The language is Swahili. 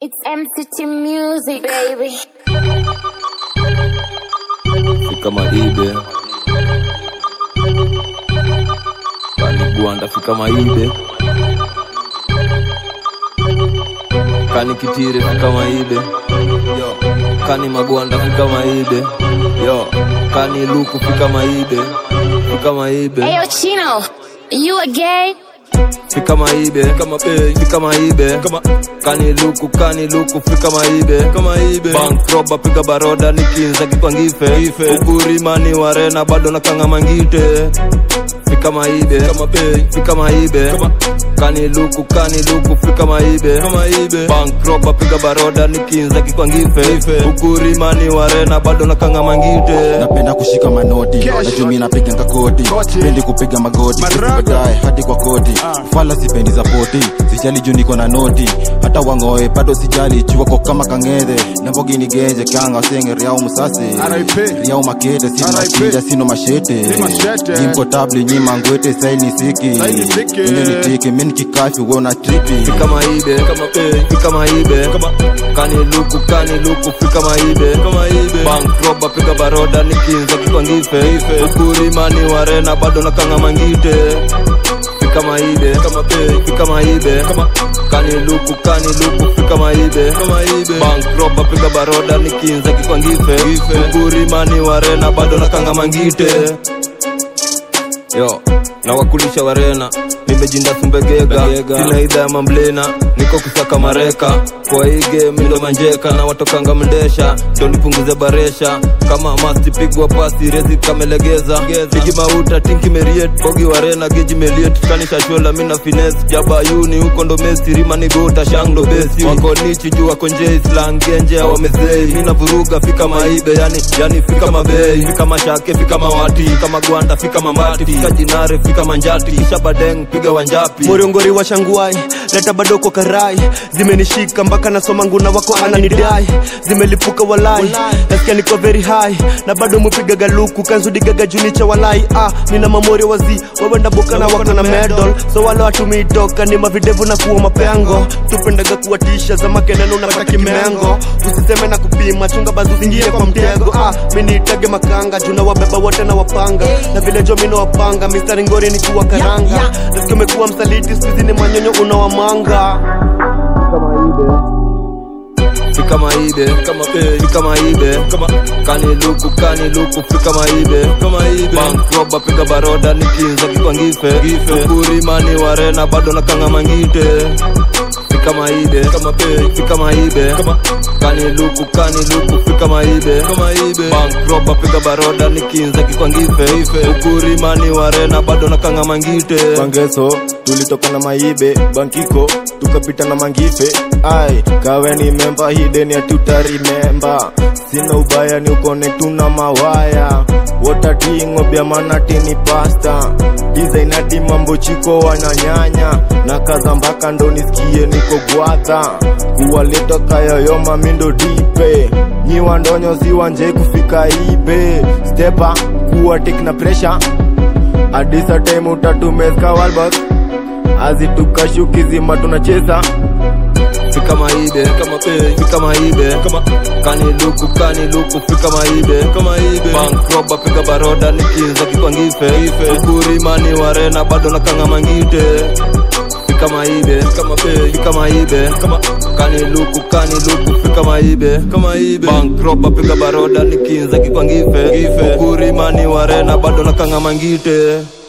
It's MCT music, baby. fika maibe kani gwanda fika maibe kani kitire fika maibe yo kani magwanda fika maibe yo kani luku fika maibe fika maibe Hey, yo, Chino, you a gay? fika maibe kama bei fika maibe kama kani luku kani luku fika maibe kama ibe bank roba piga baroda nikinza kikwangife ife uburimani warena bado na kanga mangite fika maibe kama bei fika maibe kama kani luku kani luku fika maibe kama ibe bank roba piga baroda nikinza kikwangife ife uburimani warena bado na kanga mangite napenda kushika manoti najumi napiga ngakoti pendi kupiga magoti baadaye hadi kwa koti fala sipendi za poti sijali juu niko na noti hata wangoe bado sijali chuwako kama kang'ethe nambogini genje kanga senge riao musase RIP. riao makete sina RIP. shida sino mashete Si mashete. jimko tabli nyima ngwete saini siki Saini siki. ine nitiki mini kikafi wona tripi fika maibe kama bei fika maibe kama kani luku kani luku fika maibe kama ibe bank roba piga baroda nikinza kikwangife ife ukurimani warena bado na kanga mangite fika maibe kama bei fika maibe kama kani luku kani luku fika maibe kama ibe bank roba piga baroda nikinza kikwangife ife ukurimani warena bado na kanga mangite yo na wakulisha warena nimejinda sumbegega sina idha ya mamblena niko kusaka mareka kwa hii game ndo manjeka na watokanga mndesha ndo nipunguze baresha kama masti pigwa pasi rezi kamelegeza pigi mauta tinki meriet bogi warena geji meliet kanisha shola mina fines jabayuni huko ndo mesi rima nigota shangdo besi wako nichi juu wako njei slang genje wamezei mina vuruga fika maibe yani yani fika mabei fika mashake fika mawati fika magwanda fika mamati fika jinare fika manjati kisha badeng piga wanjapi moriongori wa shanguai leta badoko karai zimenishika mpaka nasoma nguna wako ananidai zimelipuka walai nasikia niko very high na bado mupiga galuku kanzudigaga junicha walai ah nina mamorio wazi wawenda boka na wako na medal so wale watumiitoka ni mavidevu na kuwa mapengo tupendaga kuwatisha za makeneno unapata kimengo usiseme na kupima chunga bazu zingine kwa mtego ah miniitage makanga juna wabeba wote na wapanga na vile jo mino wapanga mistari ngori ni kuwa karanga nasikia umekuwa msaliti skuizi ni manyonyo unawamanga fika maibe kama bei fika maibe kama kani luku kani luku fika maibe kama ibe bank roba piga baroda nikinza kikwangife gife ukurimani warena bado na kanga mangite fika maibe kama bei fika maibe kama kani luku kani luku fika maibe kama ibe bank roba piga baroda nikinza kikwangife ife ukurimani warena bado na kanga mangite bangeso tulitoka na maibe bankiko tukapita na mangife ai kawe ni memba hideni atutarimemba sina ubaya ni ukone tuna mawaya wotatingo bya manatini pasta dizainati mambo chiko wananyanya na kaza mpaka ndo nisikie niko gwata kuwaleta kayoyoma mindo dipe nyiwa ndonyo siwanje kufika ibe stepa kuwa tekna pressure adisa time utatumezka walbak azitukashukizima tunacheza fika maibe kama bei fika maibe kama kani luku kani luku fika maibe kama ibe bank roba piga baroda nikinza kikwangife ife ukurimani warena bado na kanga mangite fika maibe kama bei fika maibe kama kani luku kani luku fika maibe kama ibe bank roba piga baroda nikinza kikwangife ife ukurimani warena bado na kanga mangite